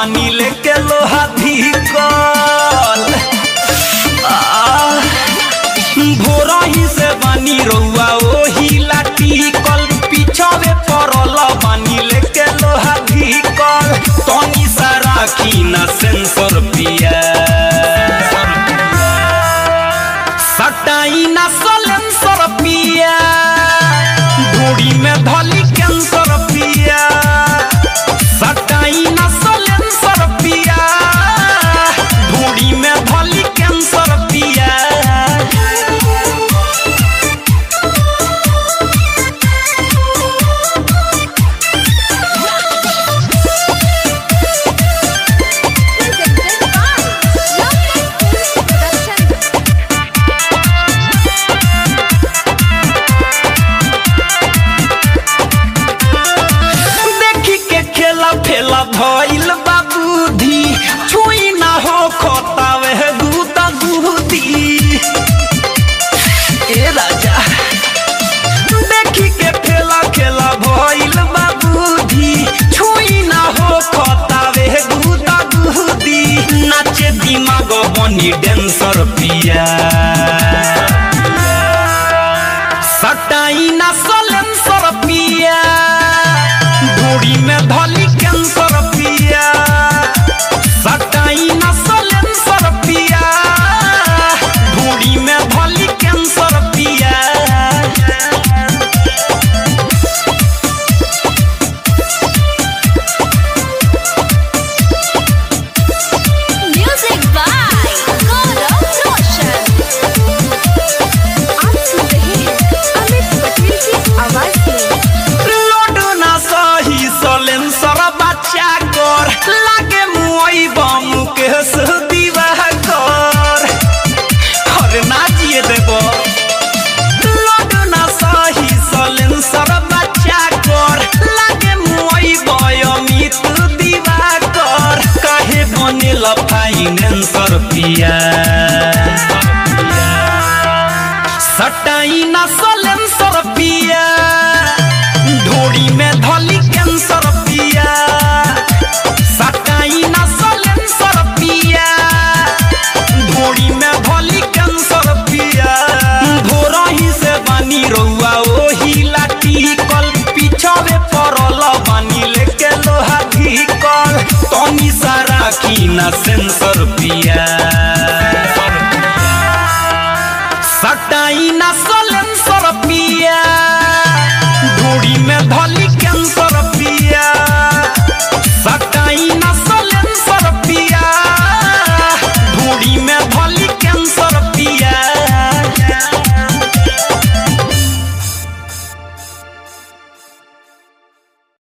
बानी लेके लोहा धिकल भोरही से बानी रउआ ओही लाठी कल पिछवे पड़ल बानी लेके लोहा धिकल तनी सा राखी ना सेंसर पिया सटाई ना सलेंसर पिया धूड़ी में धली कैंसर पिया सटाई ना सलेंसर पिया धूड़ी में धली कैंसर पिया presented by Loveland Films Production. देखी के खेला फेला भइल बा बुद्धि छुई ना हो खतावे दूता दूधी ए राजा देखी के फेला खेला भइल बा बुद्धि छुई ना हो खतावे दूता दूधी नाचे दिमाग बनी डेंसर पिया सटाई ना सलेंसर पिया धूड़ी में धली कैंसर पिया सटाई ना सलेंसर पिया धूड़ी में धली कैंसर पिया Music by Gaurav Roshan. आप सुन रहे हैं अमित पटेल की आवाज में लोडो ना सही सलेंसर बच्चा कर लागे मुई बम के दीवा कर अरे ना जिए देबो लोडो ना सही सलेंसर बच्चा कर लागे मुई बयमित दीवा कर काहे बनेला फाइनेंसर पिया सटाई ना सलेंसर पिया ढोड़ी में धली कैंसर पिया सटाई ना सलेंसर पिया ढोड़ी में धली कैंसर पिया भोरही से बानी रउआ ओही लाठी कल पिछवे पड़ल बानी लेके लोहा धिकल तनी सा राखी ना सेंसर पिया